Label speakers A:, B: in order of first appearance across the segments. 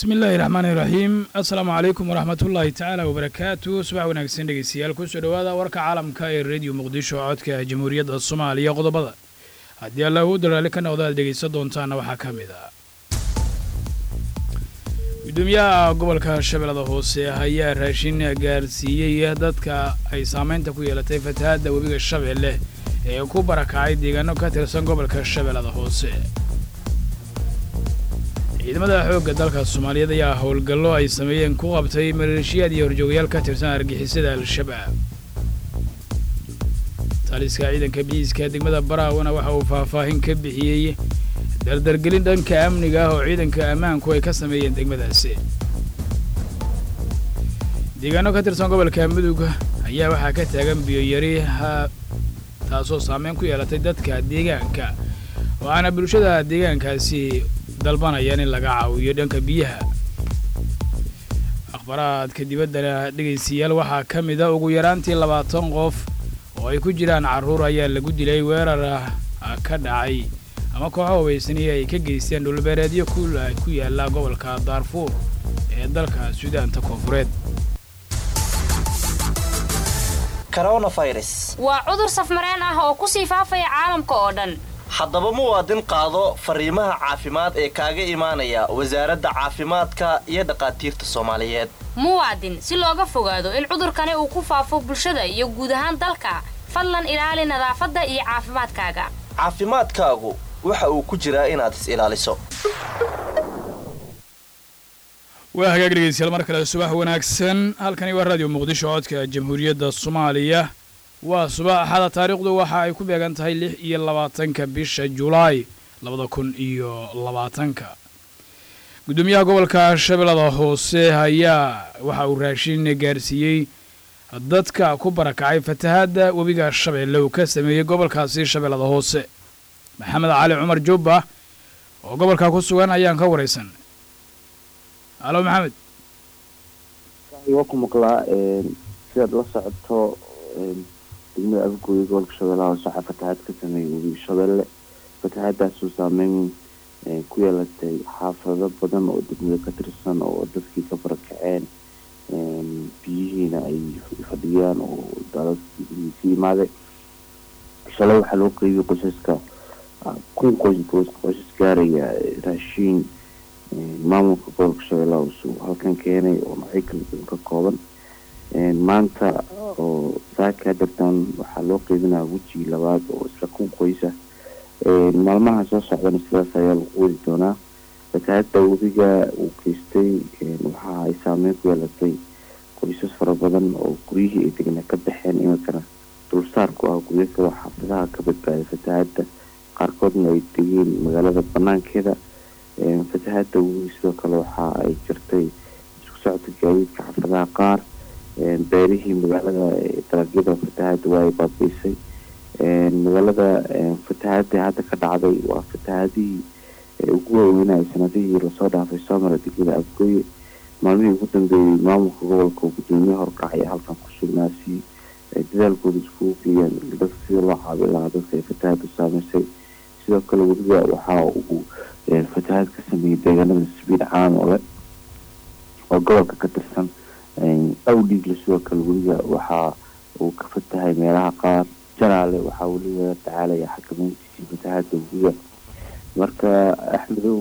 A: bismi illaahi raxmaani iraxiim assalaamu calaykum waraxmatullaahi tacaala wabarakaatu subax wanaagsan dhegeystayaal kusoo dhowaada warka caalamka ee rediyo muqdisho codka jamhuuriyadda soomaaliya qodobada haddii alla uu daraali ka noqdo aad dhegaysan doontaana waxaa ka mid ah gudoomiyaha gobolka shabeellada hoose ayaa raashin gaarsiiyey dadka ay saameynta ku yeelatay fatahaadda webiga shabeelle ee ku barakacay deegaano ka tirsan gobolka shabeellada hoose ciidamada xoogga dalka soomaaliyeed ayaa howlgallo ay sameeyeen ku qabtay maleeshiyaad iyo horjoogayaal ka tirsan argixisada al-shabaab taliska ciidanka biiiska degmada baraawana waxa uu faahfaahin ka bixiyey dardargelin dhanka amniga ah oo ciidanka ammaanku ay ka sameeyeen degmadaasi deegaano ka tirsan gobolka mudug ayaa waxaa ka taagan biyoyari taasoo saameyn ku yeelatay dadka deegaanka waxaana bulshada deegaankaasi dalbanayaan in laga caawiyo dhanka biyaha akhbaraadka dibaddana dhegaystayaal waxaa ka mid a ugu yaraantii labaatan qof oo ay ku jiraan carruur ayaa lagu dilay weerar ka dhacay ama kooxo hubaysaniyo ay ka geysteen dhulbeereedyo ku yaala gobolka daarfuur ee dalka suudaanta koonfureed
B: waa cudur safmareen ah oo kusii faafaya caalamka oo dhan
C: haddaba muwaadin qaado fariimaha caafimaad ee kaaga imaanaya wasaaradda caafimaadka iyo dhakhaatiirta soomaaliyeed
B: muwaadin si looga fogaado in cudurkani uu ku faafo bulshada iyo guud ahaan dalka fadlan ilaali nadaafadda iyo caafimaadkaaga
C: caafimaadkaagu waxa uu ku jiraa inaad is ilaaliso
A: waa hagaag dhegeystayaal mar kale subax wanaagsan halkani waa raadiyo muqdisho codka jamhuuriyadda soomaaliya waa subax axada taariikhdu waxa ay ku beegan tahay lix iyo labaatanka bisha julaay labada kun iyo labaatanka gudoomiyaha gobolka shabeellada hoose ayaa waxa uu raashin gaarsiiyey dadka ku barakacay fatahaadda webiga shabeelle uu ka sameeyey gobolkaasi shabeellada hoose maxamed cali cumar jubba oo gobolka ku sugan ayaan ka waraysan halo maxamed
D: waa ku maqlaa sidaad la socoto degmada afgooya gobolka shabeellaha hoose waxaa fatahaad ka sameeyay webiga shabeelle fatahaadaasuu saameyn ku yeelatay xaafado badan oo degmada ka tirsan oo dadkii ka barakaceen biyihiina ay fadhiyaan oo daadadkii ka yimaaday shalay waxaa loo qeybiyay qoysaska kun qoys qoysas gaaraya raashiin maamulka gobolka shabeellaha hoose uu halkan keenay oo noocyo kala duwan ka kooban maanta oo saaka hadartan waxaa loo qeybinaya weji labaad oo isla kun qoysa maalmaha soo socdana sidaas ayaa lagu wadi doonaa fatahaadda webiga uu geystay waxa ay saameyn ku yeelatay qoysas fara badan oo guryihii ay degna ka baxeen iminkana dulsaar ku ah guryo kaloo xaafadaha ka badbaaday fatahaadda qaarkoodna ay degeen magaalada banaankeeda fatahaadda webiga sidoo kale waxa ay jirtay isku socodka gaadiidka xaafadaha qaar beerihii magaalada dalagyada fatahaadda waa ay baabiisay magaalada fatahaadda hadda ka dhacday waa fatahaadihii ugu waaweynaya sanadihii lasoo dhaafay soo mara degmada afgooye maalmihii ugu dambeeyey maamulka gobolka oo gudoomiye horkacaya halkan ku sugnaasi dadaalkooda iskugu geeyaan dadka sida loo caabi lahaa dadka ay fatahaaddu saameysay sidoo kale weliba waxa uu fatahaad ka sameeyey deegaanada sabiil caanole oo gobolka ka tirsan awdhiigle sidoo kale weliba waxa uu ka fatahay meelaha qaar jalaale waxaa weliba la tacaalaya xakameyntiisii fatahaadda webiga marka axmedow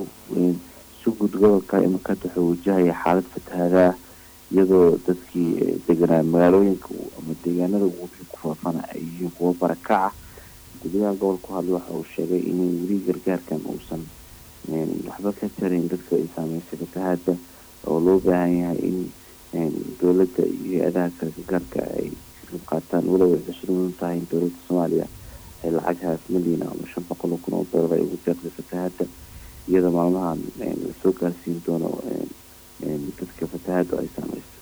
D: si guud gobolka iminka wuxuu wajahaya xaalad fatahaadaa iyadoo dadkii deganaa magaalooyinka ama deegaanada webiga ku faafana ay yihiin kuwo barakaca gudaha gobolka ku hadlay waxa uu sheegay in weli gargaarkan uusan waxba ka tarin dadka ay saameysay fatahaadda oo loo baahan yahay in dowladda iyo hay-adaha kale gargaarka ay ka qayb qaataan walow ay xusid mudan tahay in dowladda soomaaliya ay lacag haaf milyan ama shan boqol oo kun oo doolar ay ugu deeqday fatahaadda iyadoo maalmahan lasoo gaarsiin doono dadka fatahaaddu ay saameyso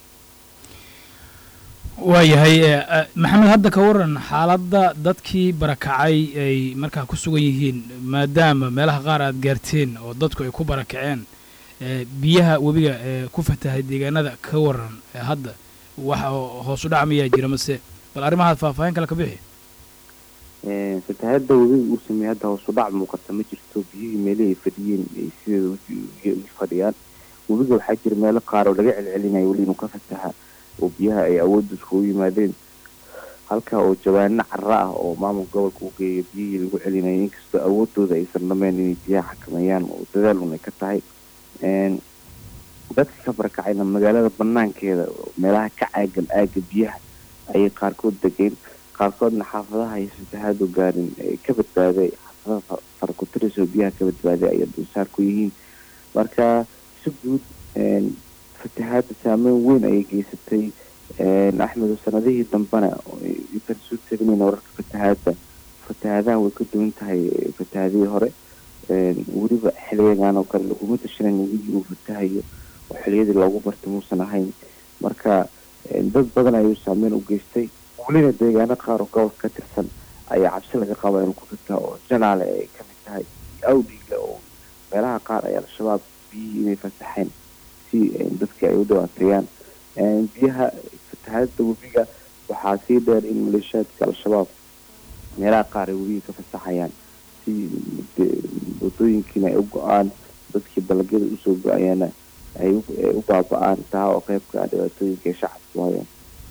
A: waayahay maxamed hadda ka waran xaaladda dadkii barakacay ay markaa ku sugan yihiin maadaama meelaha qaar aad gaarteen oo dadku ay ku barakaceen biyaha webiga ee ku fatahay deegaanada ka waran hadda waxa hoos u dhac mayaa jira mase bal arrimahaad faahfaahin kale ka bixi
D: fatahaadda webiga uu sameeyey hadda hoos u dhac muuqata ma jirto biyihii meelihii ay fadhiyeen ay sideeda fadhiyaan webiga waxaa jira meelo qaar oo laga celcelinayo weli inuu ka fataha oo biyaha ay awoodda iskugu yimaadeen halka oo jawaano cara ah oo maamulka gobolka u geeya biyihii lagu celinayay inkastoo awoodooda aysan dhameen inay biyaha xakameeyaan oo dadaal un ay ka tahay dadka ka barakacayna magaalada banaankeeda meelaha ka caagan aaga biyaha ayay qaarkood degeen qaarkoodna xaafadaha iyo fatahaadu gaarin ka badbaaday xaafadaha farakutiris oo biyaha ka badbaaday ayay dulsaar ku yihiin marka si guud fatahaada saameyn weyn ayay geysatay axmedo sanadihii dambena intaan soo tegnayna wararka fatahaada fatahaadaha way ka duwan tahay fatahaadihii hore weliba xiliyagan oo kale laguma tashanan webigii uu fatahayo oo xiliyadii loogu bartay muusan ahayn marka dad badan ayuu saameyn u geystay welina deegaano qaar oo gobolka ka tirsan ayaa cabsi laga qaba inuu ku fataha oo janaale ay kamid tahay awdhiigle oo meelaha qaar ay al-shabaab biyihii inay fasaxeen si dadkii ay u dhawaateeyaan biyaha fatahaadada webiga waxaa sii dheer in maleeshiyaadka al-shabaab meelaha qaar ay webiga ka fasaxayaan si wadooyinkiina ay u go-aan dadkii dalagyada usoo go-ayaana ay u baaba-aan taa oo qeybka ah dhibaatooyinka ay shacabku hayaan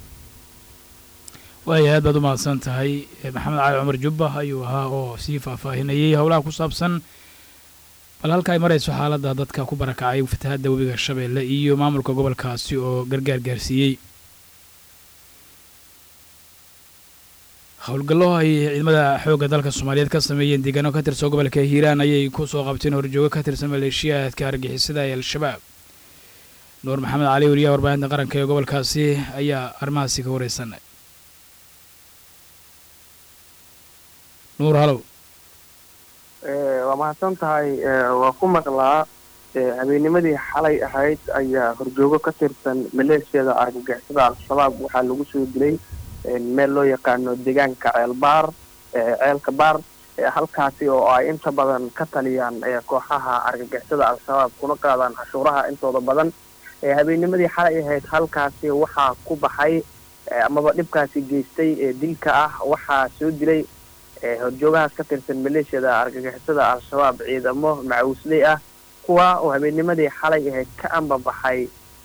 A: waaya aad baad u mahadsan tahay maxamed cali cumar jubba ayuu ahaa oo sii faahfaahinayay howlaha ku saabsan bal halka ay marayso xaaladda dadka ku barakacay fatahaadda webiga shabeelle iyo maamulka gobolkaasi oo gargaar gaarsiiyey howlgallo ay ciidamada xoogga dalka soomaaliyeed ka sameeyeen deegaano ka tirsan gobolka hiiraan ayay ku soo qabteen horjoogo ka tirsan maleeshiyaadka argixisada ee al-shabaab nuur maxamed cali weliyaha warbaahinta qaranka ee gobolkaasi ayaa arrimahaasi ka wareysanay nuur halow
E: waa mahadsan tahay waa ku maqlaa habeennimadii xalay ahayd ayaa horjoogo ka tirsan maleeshiyada argagixisada al-shabaab waxaa lagu soo dilay meel loo yaqaano deegaanka ceelbaar ceelka baar halkaasi oo ay inta badan ka taliyaan kooxaha argagixisada al-shabaab kuna qaadaan cashuuraha intooda badan habeennimadii xalay ahayd halkaasi waxaa ku baxay amaba dhibkaasi geystay dilka ah waxaa soo dilay horjoogahaas ka tirsan maleeshiyada argagixisada al-shabaab ciidamo macawisley ah kuwa oo habeennimadii xalay ahayd ka ambabaxay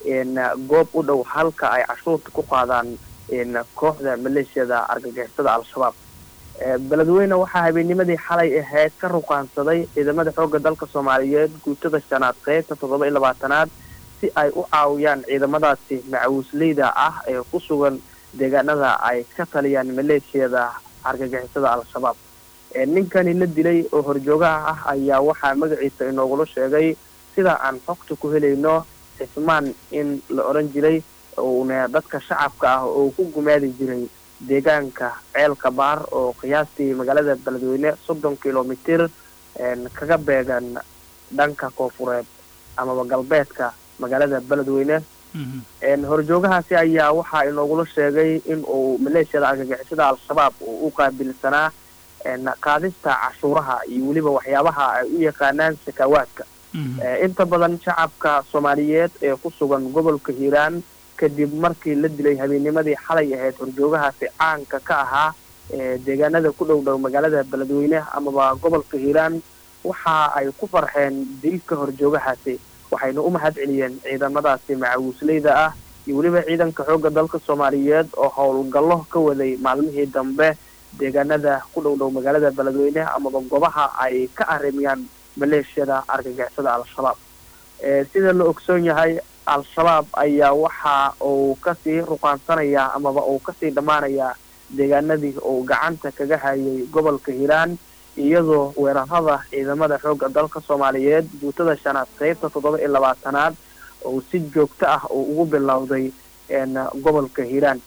E: goob u dhow halka ay cashuurta ku qaadaan kooxda maleeshiyada argagixisada al-shabaab beledweyne waxaa habeennimadii xalay ahayd ka ruqaansaday ciidamada xoogga dalka soomaaliyeed guutada shanaad qeybta toddoba iyo labaatanaad si ay u caawiyaan ciidamadaasi macawisleyda ah ee ku sugan deegaanada ay ka taliyaan maleeshiyada argagixisada al-shabaab ninkani la dilay oo horjoogaha ah ayaa waxaa magaciisa inoogula sheegay sida aan xogta ku helayno cismaan in la odhan jiray uuna dadka shacabka ah oo ku gumaadi jiray deegaanka ceelka baar oo qiyaastii magaalada beledweyne soddon kilomitir kaga beegan dhanka koofureed amaba galbeedka magaalada beledweyne horjoogahaasi ayaa waxaa inoogula sheegay in uu maleeshiyada argagixisada al-shabaab uu u qaabilsanaa qaadista cashuuraha iyo weliba waxyaabaha ay u yaqaanaan sakaawaadka inta badan shacabka soomaaliyeed ee ku sugan gobolka hiiraan kadib markii la dilay habeennimadii xalay ahayd horjoogahaasi caanka ka ahaa deegaanada ku dhow dhow magaalada beledweyne amaba gobolka hiiraan waxa ay ku farxeen dilka horjoogahaasi waxayna u mahad celiyeen ciidamadaasi macawisleyda ah iyo weliba ciidanka xoogga dalka soomaaliyeed oo howlgallo ka waday maalmihii dambe deegaanada ku dhow dhow magaalada beledweyne amaba goobaha ay ka arrimiyaan maleeshiyada argagixisada al-shabaab sida la ogsoon yahay al-shabaab ayaa waxa uu kasii ruqaansanayaa amaba uu kasii dhammaanayaa deegaanadii uu gacanta kaga hayay gobolka hiiraan iyadoo weerarada ciidamada xoogga dalka soomaaliyeed guutada shanaad qeybta toddoba iyo labaatanaad oo si joogto ah uu ugu bilowday gobolka hiiraan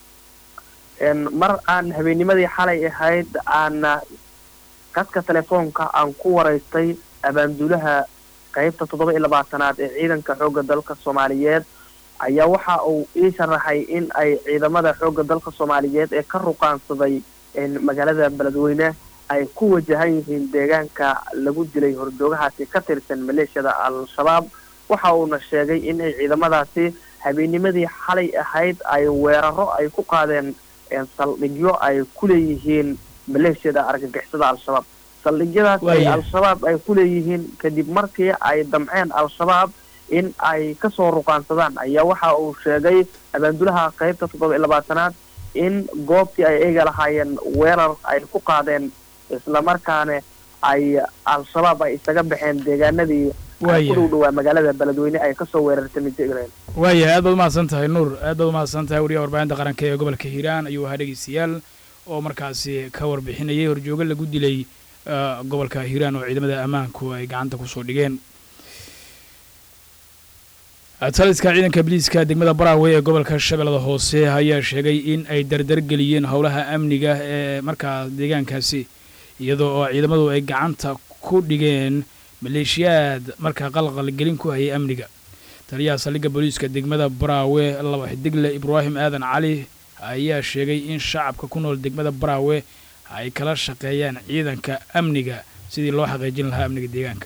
E: mar aan habeennimadii xalay ahayd aana qadka telefoonka aan ku waraystay abaanduulaha qeybta toddoba iyo labaatanaad ee ciidanka xoogga dalka soomaaliyeed ayaa waxa uu ii sharaxay in ay ciidamada xoogga dalka soomaaliyeed ee ka ruqaansaday magaalada beledweyne ay ku wajahan yihiin deegaanka lagu dilay horjoogahaasi ka tirsan maleeshiyada al-shabaab waxa uuna sheegay in ay ciidamadaasi habeennimadii xalay ahayd ay weeraro ay ku qaadeen saldhigyo ay ku leeyihiin maleeshiyada argagixisada al-shabaab saldhigyadaas ay al-shabaab ay ku leeyihiin kadib markii ay damceen al-shabaab in ay kasoo ruqaansadaan ayaa waxa uu sheegay abaandulaha qaybta toddoba iyo labaatanaad in goobtii ay eega lahaayeen weerar ay ku qaadeen islamarkaana ay al-shabaab ay isaga baxeen deegaanadii ku dhow dhowaa magaalada beledweyne ay kasoo weerartay mijigreen
A: waayahay aad baad umahadsan tahay nuur aad baad umahadsan tahay wariyaha warbaahinta qaranka ee gobolka hiiraan ayuu ahaa dhegeystayaal oo markaasi ka warbixinayay horjoogo lagu dilay gobolka hiiraan oo ciidamada ammaanku ay gacanta kusoo dhigeen taliska ciidanka biliiska degmada baraawe ee gobolka shabeellada hoose ayaa sheegay in ay dardargeliyeen howlaha amniga ee markaa deegaankaasi iyadoo oo ciidamadu ay gacanta ku dhigeen maleeshiyaad markaa qalqalgelin ku hayay amniga taliyaha saldhigga booliiska degmada baraawe laba xidigle ibraahim aadan cali ayaa sheegay in shacabka ku nool degmada baraawe ay kala shaqeeyaan ciidanka amniga sidii loo xaqiijin lahaa amniga deegaanka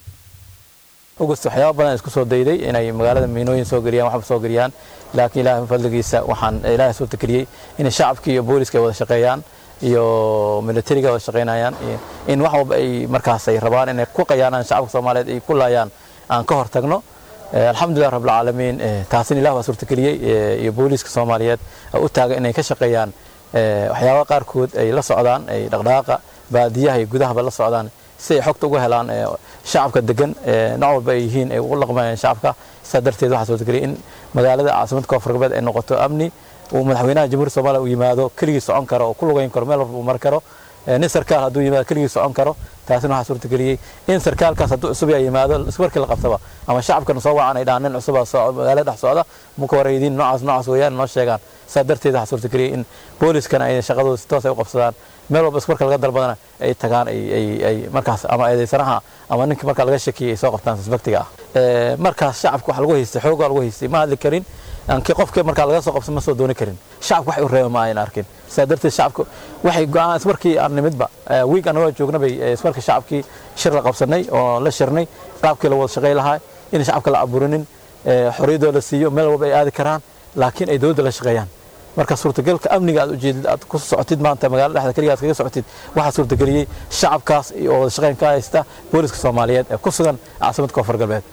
F: ogust waxyaaba badan isku soo dayday inay magaalada miinooyin soo geliyaan waxba soo geliyaan laakiin ilaahay fadligiisa waxaan ilaahay soo takriyey in shacabkii iyo booliska ay wada shaqeeyaan iyo militariga wada shaqeynayaan in wax walba ay markaas ay rabaan inay ku qayaanaan shacabka soomaaliyeed ay ku laayaan aan ka hortagno alxamdulilah rabbilcaalamiin taasina ilah waa suurtageliyey iyo booliiska soomaaliyeed u taaga inay ka shaqeeyaan waxyaaba qaarkood ay la socdaan ay dhaqdhaqaaqa baadiyaha iyo gudahaba la socdaan si ay xogta uga helaan shacabka degan nooc walba ay yihiin ay ugu laqmayaan shacabka sidaa darteed waxaa suurtageliyay in magaalada caasimada koonfur galbeed ay noqoto amni uu madaxweynaha jamhuuriyadda soomaaliya uu yimaado keligii socon karo oo ku lugayn karo meel walba uu mari karo nin sarkaal hadduu yimaado keligii socon karo taasina waxaa suurtageliyey in sarkaalkaas hadduu cusub yaa yimaado ismarkii la qabtaba ama shacabkana soo wacan ay dhahaan nin cusuba magaalada dhex socda muka wareydin noocaas noocaas weeyaan noo sheegaan sidaa darteed waxaa suurtageliyey in booliskana ay shaqadooda si toos ay u qabsadaan meel walba ismarka laga dalbadana ay tagaan ay markaas ama eedaysanaha ama ninka marka laga shakiyay ay soo qabtaan suspectiga ah markaas shacabka waxa lagu haystay xoogaa lagu haystay ma hadli karin aankii qofka markaa laga soo qabsan ma soo dooni karin shacabka wax u reeba ma ayan arkin sidaa darteed shacabka waxay go-aan ismarkii aan nimidba wiig anagoo joogna bay ismarkii shacabkii shir la qabsanay oo la shirnay qaabkii la wada shaqay lahaa in shacabka la abuurinin xorriyadoo la siiyo meel walba ay aadi karaan laakiin ay dowladda la shaqeeyaan marka suurtagalka amniga aad ujeedid aad ku socotid maanta magaalada dhexda keliga aad kaga socotid waxaa suurtageliyey shacabkaas oo wada shaqeyn ka haysta booliska soomaaliyeed ee ku sugan caasimada koonfur galbeed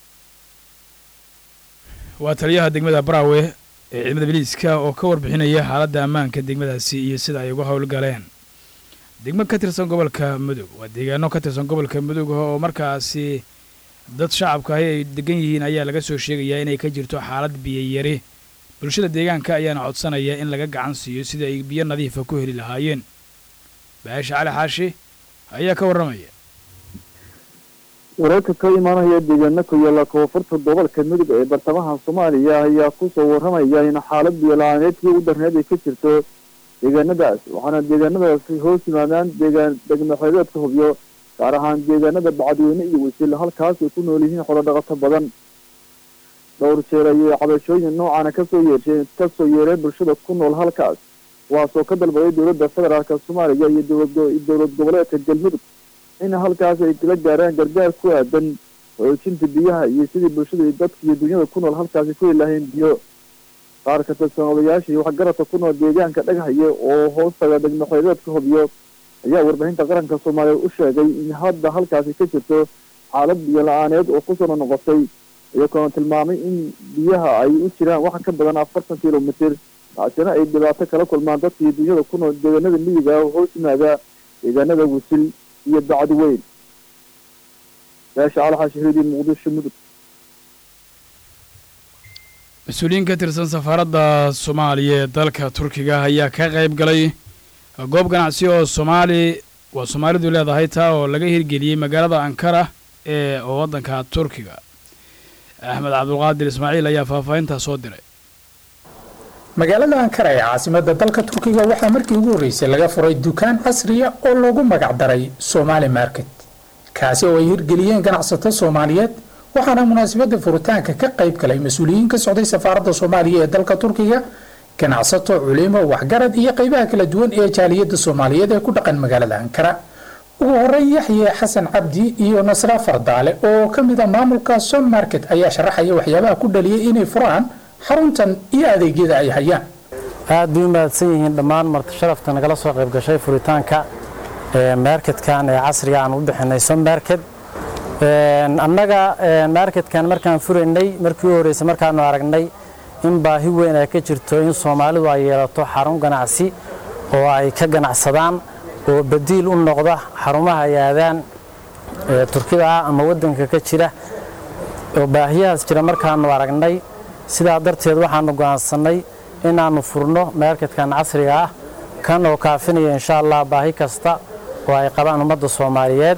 A: waa taliyaha degmada baraawe ee ciidamada biliiska oo ka warbixinaya xaaladda ammaanka degmadaasi iyo sida ay uga howlgaleen degmo ka tirsan gobolka mudug waa deegaano ka tirsan gobolka mudug oo markaasi dad shacabka ahi ay degan yihiin ayaa laga soo sheegayaa inay ka jirto xaalad biyayari bulshada deegaanka ayaana codsanaya in laga gacan siiyo sidii ay biyo nadiifa ku heli lahaayeen baasha cali xaashi ayaa ka warramaya
G: wararka ka imaanaya deegaano ku yaalla koonfurta gobolka mudug ee bartamaha soomaaliya ayaa kusoo warramaya in xaalad biyola-aaneedkii u darneed ay ka jirto deegaanadaas waxaana deegaanadaasi hoos yimaadaan deegaan degmaxeedeedka hubyo gaar ahaan deegaanada bacadweyne iyo wasiil halkaas ay ku nool yihiin xorodhaqato badan dhowr jeer ayay cabashooyin noocaana kasoo yeesheen kasoo yeereen bulshada ku nool halkaas kuwaasoo ka dalbaday dowladda federaalka soomaaliya iyo dowlad goboleedka galmudug in halkaas ay kala gaaraan gargaar ku aadan xoojinta biyaha iyo sidii bulshada dadka iyo dunyada ku nool halkaasi ku heli lahayn biyo qaar ka tirsan odayaashii waxgaradka ku nool deegaanka dhaghaye oo hoostaga degmaxeedeedka hobyo ayaa warbaahinta qaranka soomaaliya u sheegay in hadda halkaasi ka jirto xaalad biyo la-aaneed oo kusoo noqotay iyagoona tilmaamay in biyaha ay u jiraan wax ka badan afartan kilomitir taasina ay dhibaato kala kulmaan dadka iyo dunyada ku nool deegaanada miyiga oo hoos yimaada deegaanada wasil iyo bacdi weyn beesha alxashahidii muqdisho mudug
A: mas-uuliyiin ka tirsan safaaradda soomaaliya ee dalka turkiga ayaa ka qayb galay goob ganacsi oo soomaali waa soomaalidu leedahay taa oo laga hirgeliyey magaalada ankara ee waddanka turkiga axmed cabdulqaadir ismaaciil ayaa faahfaahintaa soo diray
H: magaalada ankara ee caasimada dalka turkiga waxaa markii ugu horreysay laga furay dukaan casriya oo loogu magac daray somaali market kaasi oo ay hirgeliyeen ganacsato soomaaliyeed waxaana munaasabada furitaanka ka qayb galay mas-uuliyiin ka socday safaaradda soomaaliya ee dalka turkiga ganacsato culimo waxgarad iyo qaybaha kala duwan ee jaaliyadda soomaaliyeed ee ku dhaqan magaalada ankara ugu horeyn yaxye xasan cabdi iyo nasra fardaale oo ka mid a maamulka som market ayaa sharaxaya waxyaabaha ku dhaliyay inay furaan xaruntan iyo adeegyada ay hayaan
I: aad bay u mahadsan yihiin dhammaan marti sharafta nagala soo qayb gashay furitaanka marketkan ee casriga aan u bixinay som market annaga marketkan markaan furaynay markii u horreysay markaanu aragnay in baahi weyn ay ka jirto in soomaalidu ay yeelato xarun ganacsi oo ay ka ganacsadaan oo badiil u noqda xarumaha ay aadaan turkida ah ama waddanka ka jira oo baahiyahaas jira markaanu aragnay sidaa darteed waxaanu go'aansannay inaannu furno marketkan casriga ah kan oo kaafinaya insha allah baahi kasta oo ay qabaan ummadda soomaaliyeed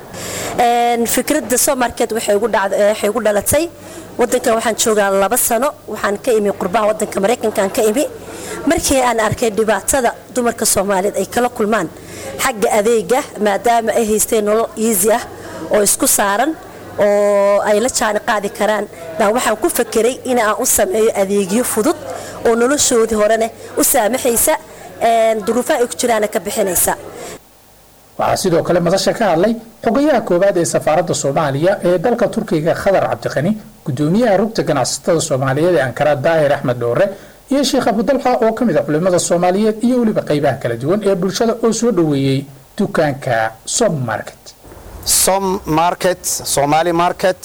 J: fikradda somarket waxay ugu dhalatay wadankan waxaan joogaa laba sano waxaan ka imi qurbaha wadanka maraykankan ka imi markii aan arkay dhibaatada dumarka soomaaliyeed ay kala kulmaan xagga adeega maadaama ay haysteen nolol iisi ah oo isku saaran oo ay la jaani qaadi karaan baan waxaan ku fakeray in aan u sameeyo adeegyo fudud oo noloshoodii horena u saamaxaysa duruufaha ay ku jiraana ka bixinaysa
H: waxaa sidoo kale madasha ka hadlay xogayaha koowaad ee safaaradda soomaaliya ee dalka turkiga khadar cabdiqani gudoomiyaha rugta ganacsatada soomaaliyeed ee ankara daahir axmed dhoore iyo sheekh abudalxa oo ka mid a culimmada soomaaliyeed iyo weliba qaybaha kala duwan ee bulshada oo soo dhoweeyey dukaanka som market
K: som market somali market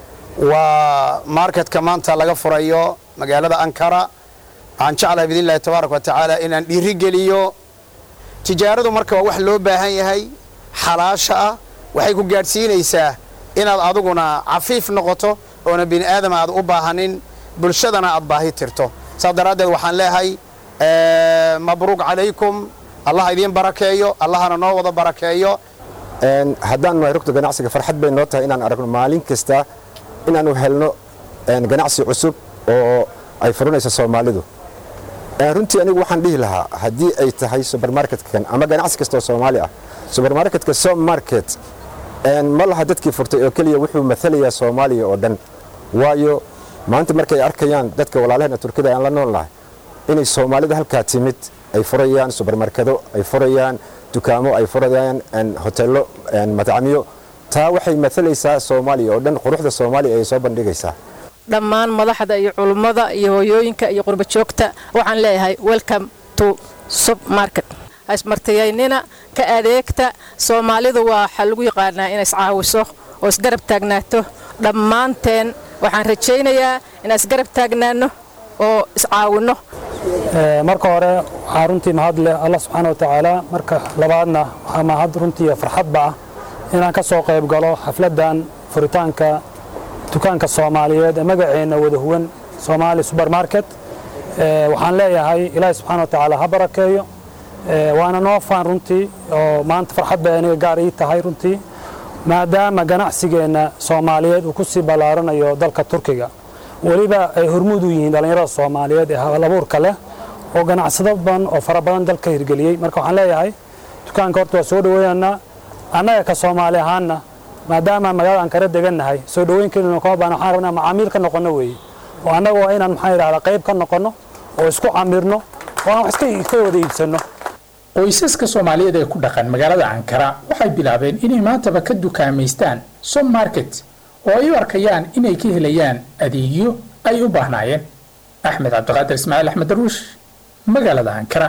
K: waa marketka maanta laga furayo magaalada ankara waxaan jeclahay biidnillahi tabaaraka wa tacaala inaan dhiirigeliyo tijaaradu marka waa wax loo baahan yahay xalaasha ah waxay ku gaadhsiinaysaa inaad aduguna cafiif noqoto oona bini aadam aad u baahanin bulshadana aad baahi tirto saas daraaddeed waxaan leeyahay mabruuq calaykum allah idiin barakeeyo allahana noo wada barakeeyo
L: haddaan nahay rugta ganacsiga farxad bay noo tahay inaan aragno maalin kasta inaanu helno ganacsi cusub oo ay furanayso soomaalidu runtii anigu waxaan dhihi lahaa haddii ay tahay subermarketkan ama ganacsi kasta oo soomaali ah subermarketka som market ma laha dadkii furtay oo keliya wuxuu maalayaa soomaaliya oo dhan waayo maanta markay arkayaan dadka walaalaheena turkida aan la nool nahay inay soomaalida halkaa timid ay furayaan subermarkedo ay furayaan dukaamo ay furayaan hoteello madcamiyo taa waxay maalaysaa soomaaliya oo dhan quruxda soomaaliya ayay soo bandhigaysaa
M: dhammaan madaxda iyo culummada iyo hooyooyinka iyo qurba joogta waxaan leeyahay welcome to submarket ismartiyaynina ka adeegta soomaalidu waxaa lagu yaqaanaa inay iscaawiso oo isgarab taagnaato dhammaanteen waxaan rajaynayaa inaan isgarab taagnaano oo iscaawinno
I: marka hore waxaa runtii mahad leh allah subxaana wa tacaala marka labaadna waxaa mahad runtii farxadba ah inaan ka soo qayb galo xafladdan furitaanka dukaanka soomaaliyeed ee magaceenna wada huwan soomaali subermarket waxaan leeyahay ilaahi subxana wa tacaala ha barakeeyo waana noo faan runtii oo maanta farxad bay aniga gaar ii tahay runtii maadaama ganacsigeenna soomaaliyeed uu ku sii ballaaranayo dalka turkiga weliba ay hormuud u yihiin dhallinyarada soomaaliyeed ee halabuurka leh oo ganacsado badan oo fara badan dalka hirgeliyey marka waxaan leeyahay dukaanka horta waa soo dhoweeyanaa annaga ka soomaali ahaanna maadaama magaalada ankara degannahay soo dhoweynkeeduna kama baana waxaan rabnaa macaamiil ka noqonno weeye oo annaga waa inaan maxaa yidhahdaa qayb ka noqonno oo isku camirno oo aan wax iska wada iibsanno
H: qoysaska soomaaliyeed ee ku dhaqan magaalada ankara waxay bilaabeen inay maantaba ka dukaamaystaan som market oo ay u arkayaan inay ka helayaan adeegyo ay u baahnaayeen axmed cabdiqaadir ismaaciil axmed daruush magaalada ankara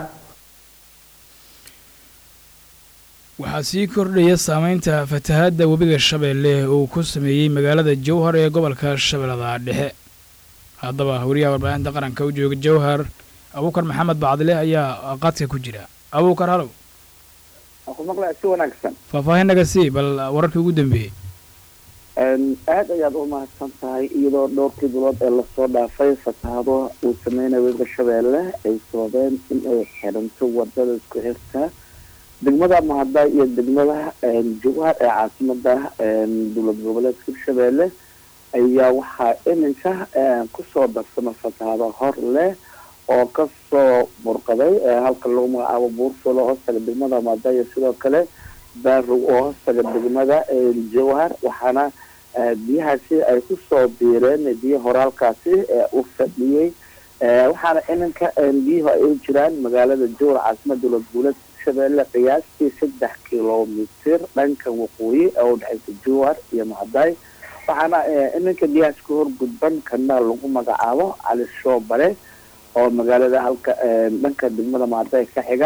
A: waxaa sii kordhaya saameynta fatahaadda webiga shabeelle uu ku sameeyey magaalada jowhar ee gobolka shabeellada dhexe haddaba wariyaha warbaahinta qaranka u jooga jowhar abuukar maxamed bacdile ayaa qadka ku jira abuukar halow
N: si wanaagsan
A: faahfaahinnaga sii bal wararkii ugu dambeeyey
N: aad ayaad u mahadsan tahay iyadoo dhowrkii bilood ee lasoo dhaafay fatahaado uu sameynaya webiga shabeelle ay sababeen in ay xiranto wadada isku xirta degmada mahada iyo degmada jowhar ee caasimada dowlad goboleedka hirshabeelle ayaa waxaa iminka kusoo darsama fatahaado hor leh oo kasoo burqaday halka lagu magacaabo buurfulo hoostaga degmada mahada iyo sidoo kale baarog oo hoostaga degmada jowhar waxaana biyahaasi ay kusoo biireen biyo horaalkaasi u fadhiyey waxaana iminka biyuhu ay u jiraan magaalada jowhar caasimada dowlad goboleedka shabeelle qiyaastii saddex kilomitir dhanka waqooyi ee udhexaysa jowhar iyo macdaay waxaana iminka biyahaas ka horgudban kana lagu magacaabo cali shoobale oo magaalada halka dhanka degmada macdaay ka xiga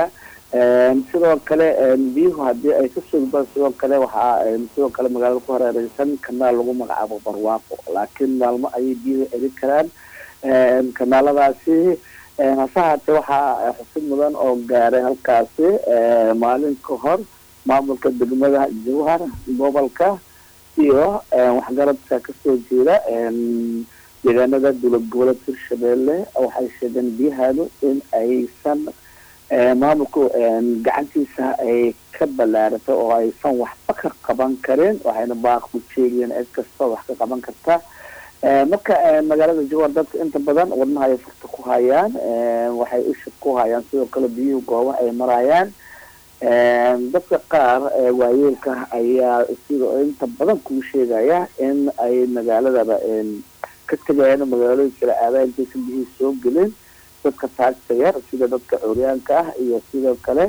N: sidoo kale biyuhu haddii ay ka sugdaan sidoo kale waxaa sidoo kale magaalada ku hareereysan kanaal lagu magacaabo barwaaqo laakiin maalmo ayay biyuhu celin karaan kanaaladaasi hase haatee waxaa xusid mudan oo gaaray halkaasi maalin ka hor maamulka degmada jawhar gobolka iyo waxgaradka kasoo jeeda deegaanada dowlad goboleed hirshabeelle waxay sheegeen biyahaadu in aysan maamulku gacantiisa ay ka ballaaratay oo aysan waxba ka qaban karin waxayna baaq u jeegiyeen cid kasta wax ka qaban karta marka magaalada jawhar dadka inta badan wadnaha ay furta ku hayaan waxay isha ku hayaan sidoo kale biyuhu gooba ay marayaan dadka qaar waayeelka ayaa sidoo inta badan kuu sheegaya in ay magaaladaba ka tegayaan magaalooyin kala aada intaysan biyihii soo gelin dadka taagta yar sida dadka curyaanka ah iyo sidoo kale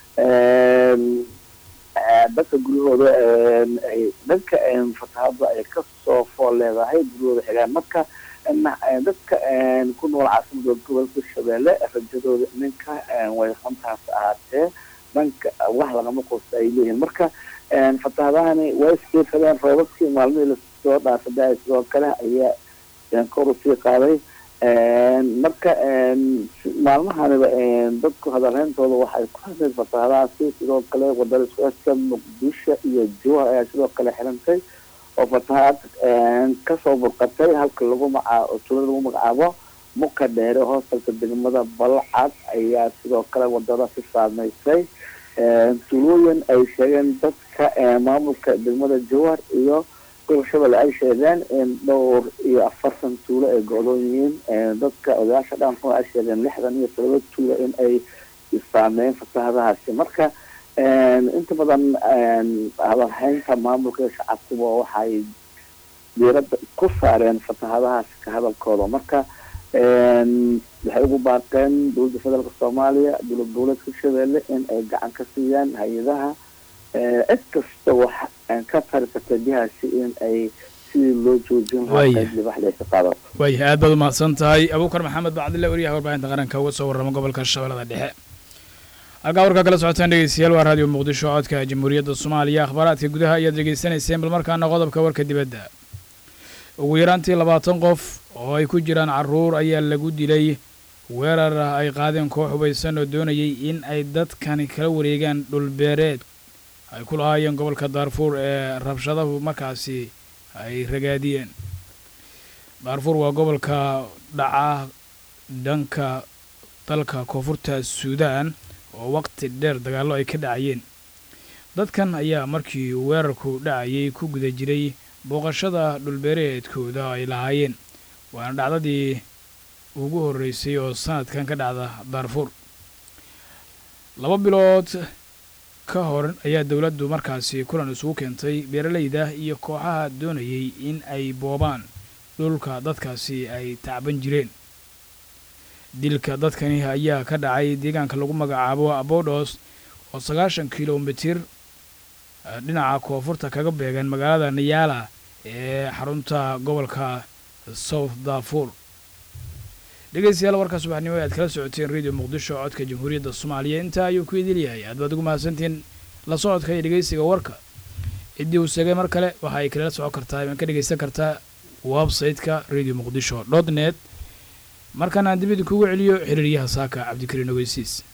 N: dadka guryahooda dadka fatahada ay kasoo fool leedahay guryahooda xigaan marka dadka ku nool caasimada gobolka shabeelle rajadooda ninka way runtaas ahaatee dhanka wax lagama quusta ay leeyihiin marka fatahadahani way isfiirsadeen roobabkii maalmihii lasoo dhaafada sidoo kale ayaa kor usii qaaday marka maalmahaniba dadku hadalheyntooda waxay ku hadleen fatahadahaasi sidoo kale wadada isku xirka muqdisho iyo jawhar ayaa sidoo kale xirantay oo fatahaad kasoo burqatay halka lagu maca tulada lagu magacaabo muka dheere hoostalka degmada balcad ayaa sidoo kale wadada si saameysay tulooyin ay sheegeen dadka maamulka degmada jawhar iyo gobol shabelle ay sheegeen in dhowr iyo afartan tuulo ay go-doon yihiin dadka odayaasha dhaqanka ay sheegeen lixdan iyo todoba tuulo in ay saameeyeen fatahadahaasi marka inta badan hadalhaynta maamulka iyo shacabkuba waxay diirada ku saareen fatahadahaasi ka hadalkooda marka waxay ugu baaqeen dowladda federaalk soomaaliya dowlad goboleedka shabeelle in ay gacan ka siiyaan hay-adaha cid kasta wax ka tari karta biyahaasi in ay sidii loo joojin lahaa qayb libaxda ay ka qaadato
A: waaya aad baad umahadsan tahay abuukar maxamed bacdille wariyaha warbaahinta qaranka uga soo warrama gobolka shabeellada dhexe halkaa warkaa kala socotaan dhegeystayaal waa raadiyo muqdisho codka jamhuuriyadda soomaaliya akhbaaraadka gudaha ayaad dhegeysanayseen bal markaana qodobka warka dibadda ugu yaraantii labaatan qof oo ay ku jiraan carruur ayaa lagu dilay weerar ay qaadeen koox hubaysan oo doonayay in ay dadkani kala wareegaan dhulbeereed ay ku lahaayeen gobolka daarfuur ee rabshadahu markaasi ay ragaadiyeen daarfuur waa gobolka dhaca dhanka dalka koonfurta suudaan oo waqti dheer dagaallo ay ka dhacayeen dadkan ayaa markii weerarku dhacayay ku guda jiray booqashada dhulbeereedkooda ay lahaayeen waana dhacdadii ugu horreysay oo sanadkan ka dhacda daarfuur laba bilood ka hor ayaa dowladdu markaasi kulan isugu keentay beeralayda iyo kooxaha doonayay in ay boobaan dhulka dadkaasi ay tacban jireen dilka dadkani ayaa ka dhacay deegaanka lagu magacaabo abodos oo sagaashan kilomitir dhinaca koonfurta kaga beegan magaalada nayala ee xarunta gobolka south darfur dhegeystayaal warka subaxnimo aad kala socoteen radio muqdisho codka jamhuuriyadda soomaaliya intaa ayuu ku idil yahay aad baad ugu mahadsantiin la socodka iyo dhegeysiga warka ciddii uu sheegay mar kale waxa ay kalala socon kartaa iman ka dhegeysan kartaa website-ka radio muqdisho dot net markaan aan dibida kugu celiyo xiriiryaha saaka cabdikariin ogeysiis